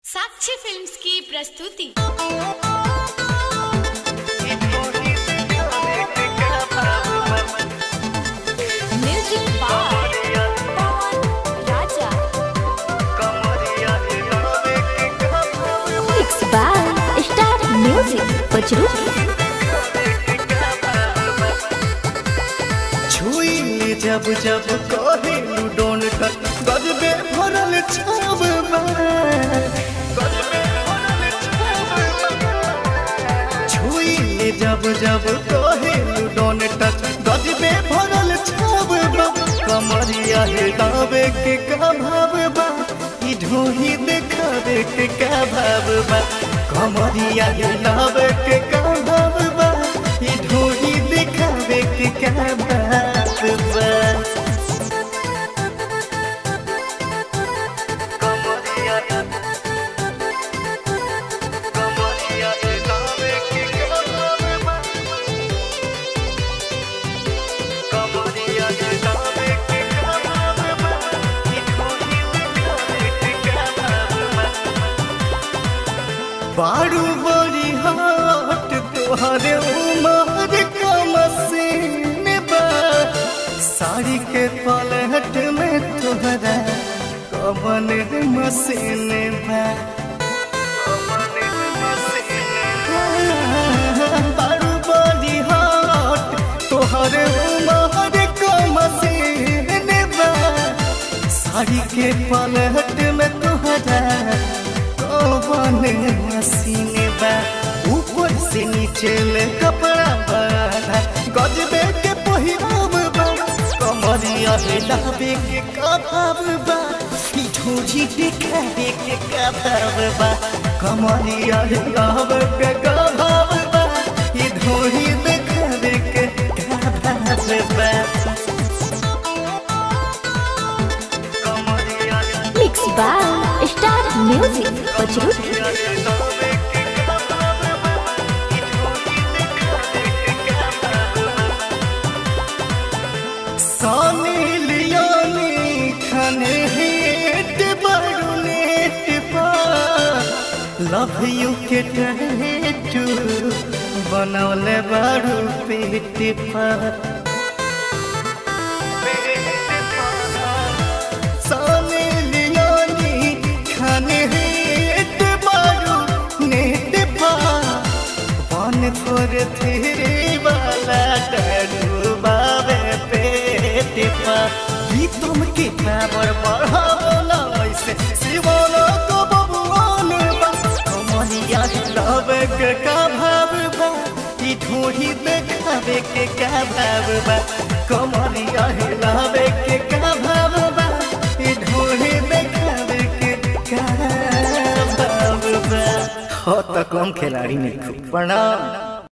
साक्षी films की प्रस्तुति music by Pawan Raja Mixed by Star Music Pachru छुई जब जब कहे डोन कर गजबे भरल छाव छुई जब जब कहे डोन टच गजबे भरल छाव कमरिया हिलावे के का भाव बा ई ढोही देखावे के का भाव बा कमरिया हिलावे के का भाव बा ई ढोही देखावे के का भाव बा कमरिया कमरिया हिलावे के का भाव बा कमरिया हिलावे के का भाव बा ई ढोही देखावे के का भाव बा बारू बड़ी हाट तोहरे उमर का मसीन बा साड़ी के पलहट में तोहरा कवन मसीन बा बारू बड़ी हाट तोहरे उमर का मसीन बा साड़ी के पलहट में तोहरा कौन मसीने बा ऊपर से नीचे ले कपड़ा बांधा गजबे के पहिराव बा कमरिया हिलावे के कभाव बा ई ठोझी दिखावे के कभाव बा कमरिया हिलावे के कभाव बा ई ढोही दिखावे के कभाव बा कमरिया Mixed by Star Music Pachru Sunny Leone खने हेट बरुनेट पा लव यू के टैटू बनौले बारू पेट पा सानी लियोनी खने हेट बरू नेट पा वन फोर थ्री वाला डरू बाबे पेट पा ई तुम के पावर बढ़ावो ना ऐसे शिवाला को बबुआन बा कमरिया हिलावे के का भाव बा ई ढोही देखावे के का भाव बा कमरिया हिलावे के का भाव बा ई ढोही देखावे के का भाव बा हो तो कम खिलाड़ी नहीं खूब प्रणाम